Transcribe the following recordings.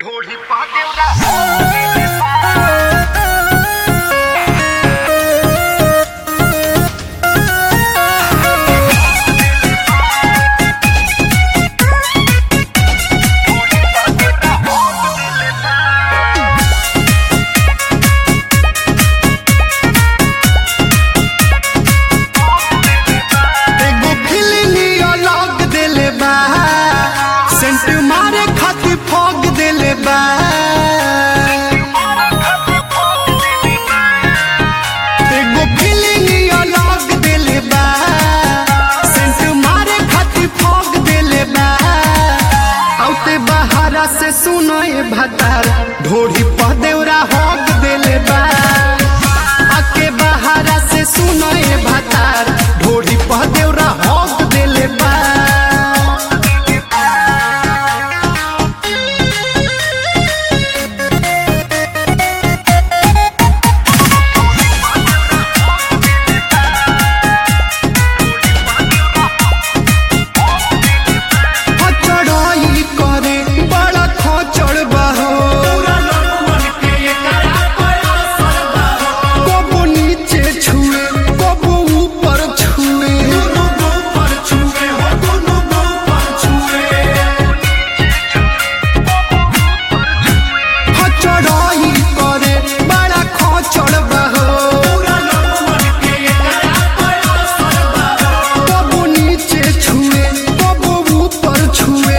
ढोली पाके एगो फिल्मी अलग देले बा सेंट मारे खातिर फॉग देले बा एगो फिल्मी अलग देले बा सेंट मारे खातिर फॉग देले बा औते बहारा से सुनो ए भतार ढोरी पदेवरा हॉग देले बा आके बहारा से सुनो ए भतार ढोरी पदेवरा हॉग देले बा चढ़ाई करे बड़ा खोचड़ बहो कबो नीचे छुए कबो ऊपर छुए चढ़ाई करे बड़ा खोचड़ बहो कबो नीचे छुए कबो ऊपर छुए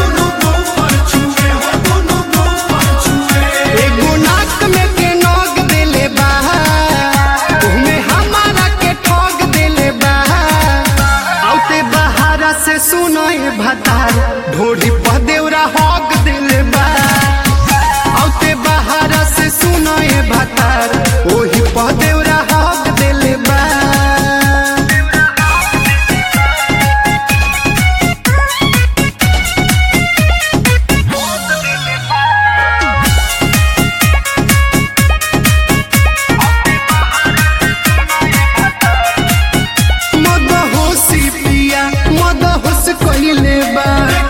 एगो नाक में के नोग देले बा ओमे हमारा के ठोग देले बा औते बहारा से सुनो ए भतार ढोरी पदेवरा हॉग देले बा औते बहारा से सुनो ए भतार ओही पदेवरा हॉग देले बा मद होशी पिया मद होश कइले बा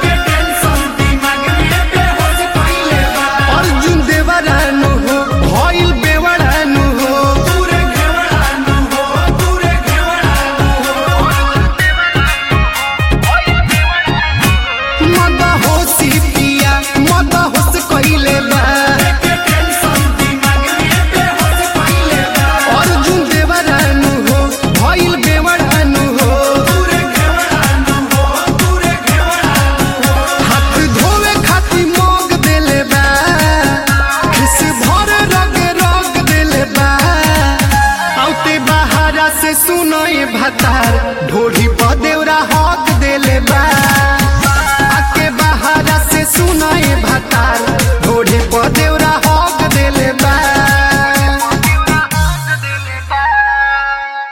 अर्जुन देवरानु हो भइल बेवरानु हो मद होशी पिया मद होश कइले बा अर्जुन देवरानु हो भइल बेवरानु हो हाथ धोवे खातिर मोग देले बा खिस भर रग रग देले बा औते बहारा से सुनो ए भतार ढोढ़ी